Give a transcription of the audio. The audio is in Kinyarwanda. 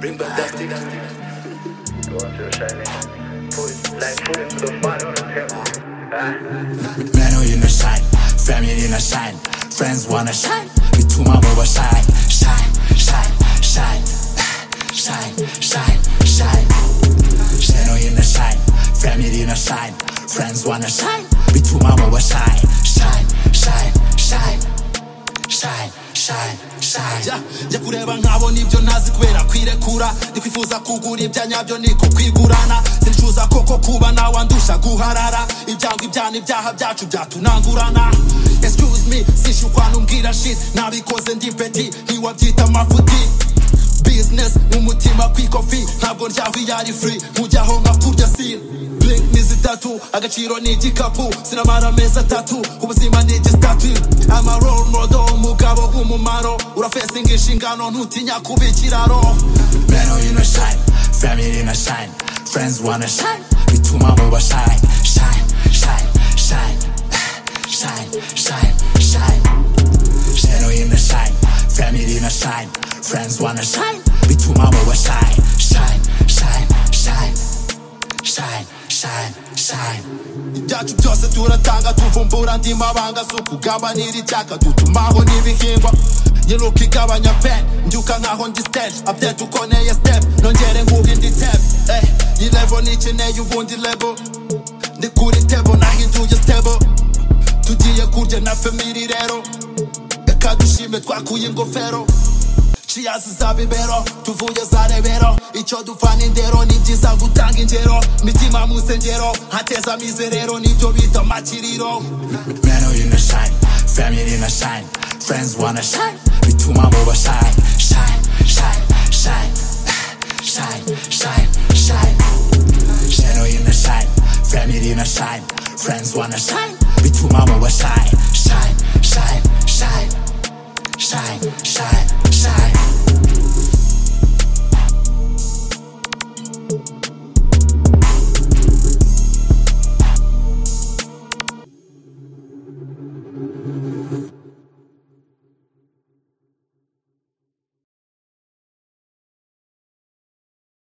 Bring back that stick. Man, oh, you know shine. Family, you know shine. Friends wanna shine. We two my world shine. Shine, shine, shine. Shine, shine, shine. Man, oh, you know shine. Family, you know shine. Friends wanna shine. We two my world shine. Shine, shine, shine. Shine, shine, shine. jya jya kureba nkabona ibyo ntazi kubera kwirekura ndikwifuza kugura ibya nyabyo niko kwigurana sinicuza koko kuba nawe andusha guharara ibyango ibyana ibyaha byacu byatunangurana excuse me sishukwa n'umbwira shit nabikoze ndi peti ntiwabyita amafuti business nk'umutima ku ikofi ntabwo ndyaho iyo ari free nkujyaho nka kurya sine blink ni zitatu agaciro ni igikapu sinamara amezi atatu ubuzima ni igisitatu ama role model umugabo w'umumaro urafesinga inshingano ntutinya kuba ikiraro Man, oh, you know shine. Family, you know shine. Friends wanna shine. We two mama will shine. Shine, shine, shine. Shine, shine, shine. Shine, oh, you know shine. Family, you know shine. Friends wanna shine. We two mama will shine. Shine, shine, shine. Shine, shine, shine. ibyacu byose turatanga tuvumbura andi mabanga zo kugabanira icyaka dutumaho n'ibihingwa nyiruka igabanya pe mbyuka nkaho ndi stage update uko neye step nongere nguhe indi tap eh iyi level n'ikeneye ubundi level ndi kuri table nahinduye stable tugiye kurya na family rero reka dushime twakuye ingofero ciyazi za bibero tuvuye za rebero icyo dupfana indero ni byiza gutanga ingero mitima mu nsengero hateza mizerero nibyo bita amakiriro Man, oh, you know shine. Family, you know shine. Friends wanna shine. We two mama will shine. Shine, shine, shine. Shine, shine, shine. Shine, oh, you know shine. Family, you know shine. Friends wanna shine. We two mama will shine. Shine, shine, shine. Shine, shine.